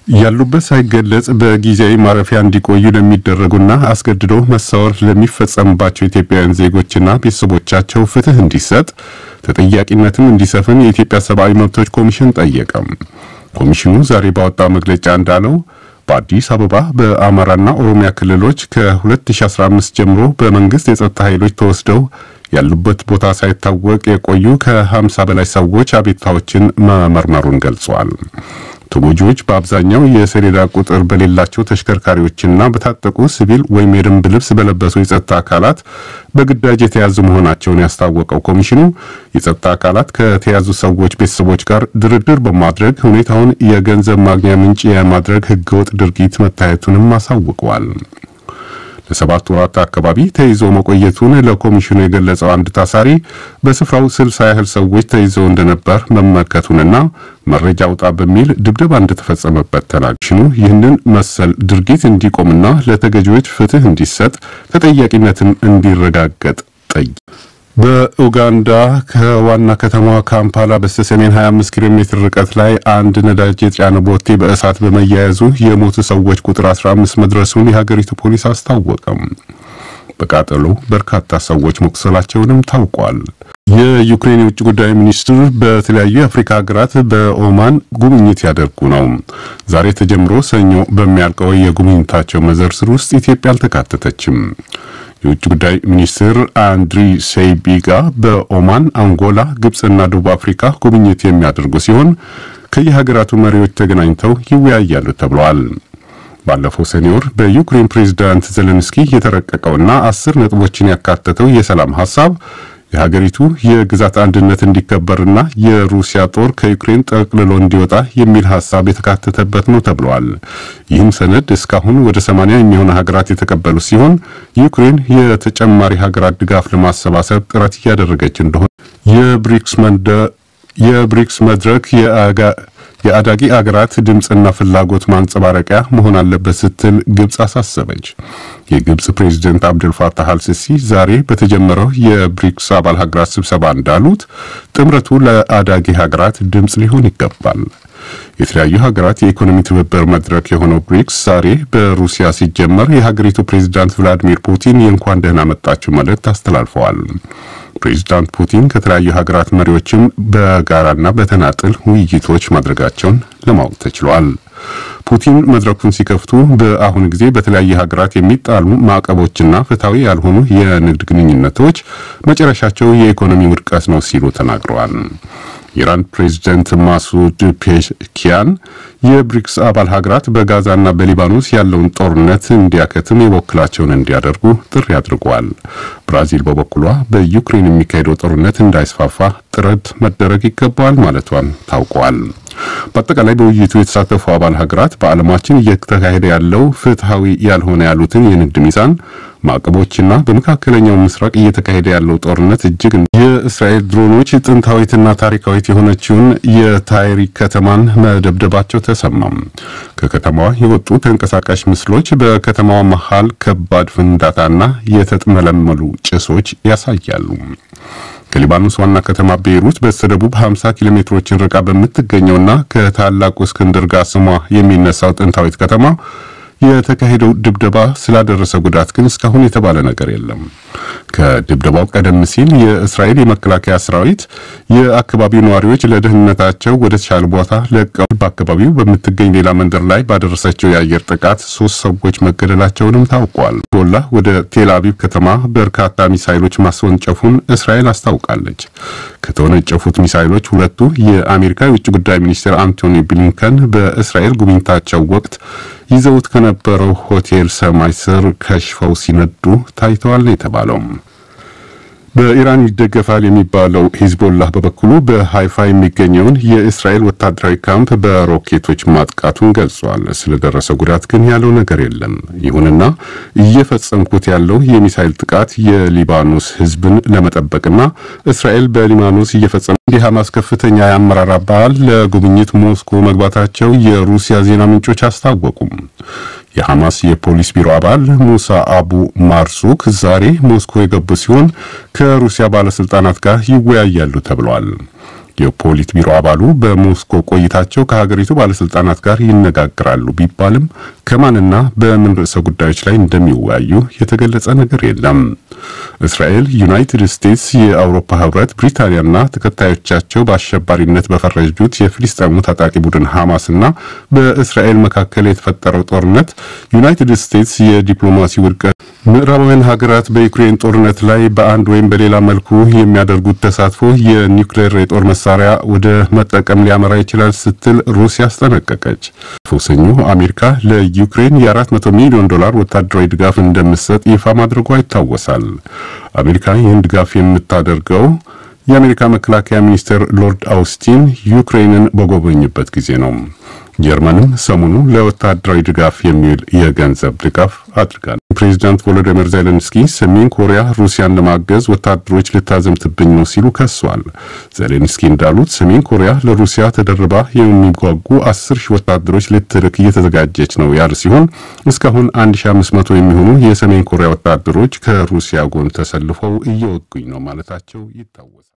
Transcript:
ያሉበት ሳይገለጽ በጊዜያዊ ማረፊያ እንዲቆዩ ለሚደረጉና አስገድዶ መሰወር ለሚፈጸምባቸው ኢትዮጵያውያን ዜጎችና ቤተሰቦቻቸው ፍትህ እንዲሰጥ ተጠያቂነትም እንዲሰፍን የኢትዮጵያ ሰብአዊ መብቶች ኮሚሽን ጠየቀም። ኮሚሽኑ ዛሬ ባወጣው መግለጫ እንዳለው በአዲስ አበባ በአማራና ኦሮሚያ ክልሎች ከ2015 ጀምሮ በመንግስት የጸጥታ ኃይሎች ተወስደው ያሉበት ቦታ ሳይታወቅ የቆዩ ከ50 በላይ ሰዎች አቤቱታዎችን መመርመሩን ገልጿል። ተጎጂዎች በአብዛኛው የሰሌዳ ቁጥር በሌላቸው ተሽከርካሪዎችና በታጠቁ ሲቪል ወይም የደንብ ልብስ በለበሱ የጸጥታ አካላት በግዳጅ የተያዙ መሆናቸውን ያስታወቀው ኮሚሽኑ የጸጥታ አካላት ከተያዙ ሰዎች ቤተሰቦች ጋር ድርድር በማድረግ ሁኔታውን የገንዘብ ማግኛ ምንጭ የማድረግ ህገወጥ ድርጊት መታየቱንም አሳውቀዋል። ለሰባት ወራት አካባቢ ተይዞ መቆየቱን ለኮሚሽኑ የገለጸው አንድ ታሳሪ በስፍራው ስልሳ ያህል ሰዎች ተይዘው እንደነበር መመልከቱንና መረጃ አውጣ በሚል ድብደባ እንደተፈጸመበት ተናግሽኑ ይህንን መሰል ድርጊት እንዲቆምና ለተገጂዎች ፍትህ እንዲሰጥ ተጠያቂነትም እንዲረጋገጥ ጠይቋል። በኡጋንዳ ከዋና ከተማዋ ካምፓላ በስተሰሜን 25 ኪሎ ሜትር ርቀት ላይ አንድ ነዳጅ የጫነ ቦቴ በእሳት በመያያዙ የሞቱ ሰዎች ቁጥር 15 መድረሱን የሀገሪቱ ፖሊስ አስታወቀም። በቃጠሎ በርካታ ሰዎች መቁሰላቸውንም ታውቋል። የዩክሬን የውጭ ጉዳይ ሚኒስትር በተለያዩ የአፍሪካ ሀገራት በኦማን ጉብኝት ያደርጉ ነው። ዛሬ ተጀምሮ ሰኞ በሚያልቀው የጉብኝታቸው መዘርዝር ውስጥ ኢትዮጵያ አልተካተተችም። የውጭ ጉዳይ ሚኒስትር አንድሪ ሴይቢጋ በኦማን፣ አንጎላ፣ ግብፅና ደቡብ አፍሪካ ጉብኝት የሚያደርጉ ሲሆን ከየሀገራቱ መሪዎች ተገናኝተው ይወያያሉ ተብለዋል። ባለፈው ሰኔ ወር በዩክሬን ፕሬዝዳንት ዘለንስኪ የተረቀቀውና አስር ነጥቦችን ያካተተው የሰላም ሐሳብ የሀገሪቱ የግዛት አንድነት እንዲከበርና የሩሲያ ጦር ከዩክሬን ጠቅልሎ እንዲወጣ የሚል ሐሳብ የተካተተበት ነው ተብለዋል። ይህም ሰነድ እስካሁን ወደ ሰማንያ የሚሆኑ ሀገራት የተቀበሉ ሲሆን ዩክሬን የተጨማሪ ሀገራት ድጋፍ ለማሰባሰብ ጥረት እያደረገች እንደሆነ የብሪክስ የብሪክስ መድረክ የአዳጊ አገራት ድምፅና ፍላጎት ማንጸባረቂያ መሆን አለበት ስትል ግብፅ አሳሰበች። የግብፅ ፕሬዝደንት አብደል ፋታህ አልሲሲ ዛሬ በተጀመረው የብሪክስ አባል ሀገራት ስብሰባ እንዳሉት ጥምረቱ ለአዳጊ ሀገራት ድምፅ ሊሆን ይገባል። የተለያዩ ሀገራት የኢኮኖሚ ትብብር መድረክ የሆነው ብሪክስ ዛሬ በሩሲያ ሲጀመር የሀገሪቱ ፕሬዝዳንት ቭላዲሚር ፑቲን የእንኳን ደህና መጣችሁ መልእክት አስተላልፈዋል። ፕሬዚዳንት ፑቲን ከተለያዩ ሀገራት መሪዎችም በጋራና በተናጥል ውይይቶች ማድረጋቸውን ለማወቅ ተችሏል። ፑቲን መድረኩን ሲከፍቱ በአሁኑ ጊዜ በተለያዩ ሀገራት የሚጣሉ ማዕቀቦችና ፍትሐዊ ያልሆኑ የንግድ ግንኙነቶች መጨረሻቸው የኢኮኖሚ ውድቀት ነው ሲሉ ተናግረዋል። የኢራን ፕሬዝደንት ማሱድ ፔሽኪያን የብሪክስ አባል ሀገራት በጋዛና በሊባኖስ ያለውን ጦርነት እንዲያከትም የበኩላቸውን እንዲያደርጉ ጥሪ አድርጓል። ብራዚል በበኩሏ በዩክሬን የሚካሄደው ጦርነት እንዳይስፋፋ ጥረት መደረግ ይገባዋል ማለቷን ታውቋል። በአጠቃላይ በውይይቱ የተሳተፉ አባል ሀገራት በዓለማችን እየተካሄደ ያለው ፍትሐዊ ያልሆነ ያሉትን የንግድ ሚዛን ማዕቀቦችና በመካከለኛው ምስራቅ እየተካሄደ ያለው ጦርነት እጅግ የእስራኤል ድሮኖች ጥንታዊትና ታሪካዊት የሆነችውን የታይሪክ ከተማን መደብደባቸው ተሰማም። ከከተማዋ የወጡ ተንቀሳቃሽ ምስሎች በከተማዋ መሃል ከባድ ፍንዳታና የተጥመለመሉ ጭሶች ያሳያሉ። ከሊባኖስ ዋና ከተማ ቤይሩት በስተደቡብ 50 ኪሎ ሜትሮችን ርቃ በምትገኘውና ከታላቁ እስክንድር ጋር ስሟ የሚነሳው ጥንታዊት ከተማ የተካሄደው ድብደባ ስላደረሰ ጉዳት ግን እስካሁን የተባለ ነገር የለም። ከድብደባው ቀደም ሲል የእስራኤል የመከላከያ ሰራዊት የአካባቢው ነዋሪዎች ለደህንነታቸው ወደ ተሻለ ቦታ ለቀው በአካባቢው በምትገኝ ሌላ መንደር ላይ ባደረሰችው የአየር ጥቃት ሶስት ሰዎች መገደላቸውንም ታውቋል። ሂዝቦላ ወደ ቴል አቪቭ ከተማ በርካታ ሚሳይሎች ማስወንጨፉን እስራኤል አስታውቃለች። ከተወነጨፉት ሚሳይሎች ሁለቱ የአሜሪካ የውጭ ጉዳይ ሚኒስትር አንቶኒ ብሊንከን በእስራኤል ጉብኝታቸው ወቅት ይዘውት ከነበረው ሆቴል ሰማይ ስር ከሽፈው ሲነዱ ታይተዋል ነው የተባለው። በኢራን ይደገፋል የሚባለው ሂዝቦላህ በበኩሉ በሃይፋ የሚገኘውን የእስራኤል ወታደራዊ ካምፕ በሮኬቶች ማጥቃቱን ገልጿል። ስለደረሰ ጉዳት ግን ያለው ነገር የለም። ይሁንና እየፈጸምኩት ያለው የሚሳይል ጥቃት የሊባኖስ ሕዝብን ለመጠበቅና እስራኤል በሊባኖስ እየፈጸመ የሐማስ ከፍተኛ የአመራር አባል ለጉብኝት ሞስኮ መግባታቸው የሩሲያ ዜና ምንጮች አስታወቁም። የሐማስ የፖሊስ ቢሮ አባል ሙሳ አቡ ማርሱክ ዛሬ ሞስኮ የገቡ ሲሆን ከሩሲያ ባለስልጣናት ጋር ይወያያሉ ተብለዋል። የፖሊት ቢሮ አባሉ በሞስኮ ቆይታቸው ከሀገሪቱ ባለስልጣናት ጋር ይነጋግራሉ ቢባልም ከማንና በምን ርዕሰ ጉዳዮች ላይ እንደሚወያዩ የተገለጸ ነገር የለም። እስራኤል፣ ዩናይትድ ስቴትስ፣ የአውሮፓ ህብረት፣ ብሪታንያና ተከታዮቻቸው በአሸባሪነት በፈረጁት የፍልስጤሙ ታጣቂ ቡድን ሐማስና በእስራኤል መካከል የተፈጠረው ጦርነት ዩናይትድ ስቴትስ የዲፕሎማሲ ውድቀት ምዕራባውያን ሀገራት በዩክሬን ጦርነት ላይ በአንድ ወይም በሌላ መልኩ የሚያደርጉት ተሳትፎ የኒውክሌር የጦር መሳሪያ ወደ መጠቀም ሊያመራ ይችላል ስትል ሩሲያ አስጠነቀቀች። ሰኞ አሜሪካ ለዩክሬን የ400 ሚሊዮን ዶላር ወታደራዊ ድጋፍ እንደምትሰጥ ይፋ ማድረጓ ይታወሳል። አሜሪካ ይህን ድጋፍ የምታደርገው የአሜሪካ መከላከያ ሚኒስትር ሎርድ አውስቲን ዩክሬንን በጎበኙበት ጊዜ ነው። ጀርመንም ሰሞኑ ለወታደራዊ ድጋፍ የሚውል የገንዘብ ድጋፍ አድርጋል። ፕሬዚዳንት ቮሎዲሚር ዜሌንስኪ ሰሜን ኮሪያ ሩሲያን ለማገዝ ወታደሮች ልታዘምትብኝ ነው ሲሉ ከሷል። ዜሌንስኪ እንዳሉት ሰሜን ኮሪያ ለሩሲያ ተደርባ የሚጓጉ አስር ሺህ ወታደሮች ልትልክ እየተዘጋጀች ነው ያለ ሲሆን እስካሁን 1500 የሚሆኑ የሰሜን ኮሪያ ወታደሮች ከሩሲያ ጎን ተሰልፈው እየወጉኝ ነው ማለታቸው ይታወሳል።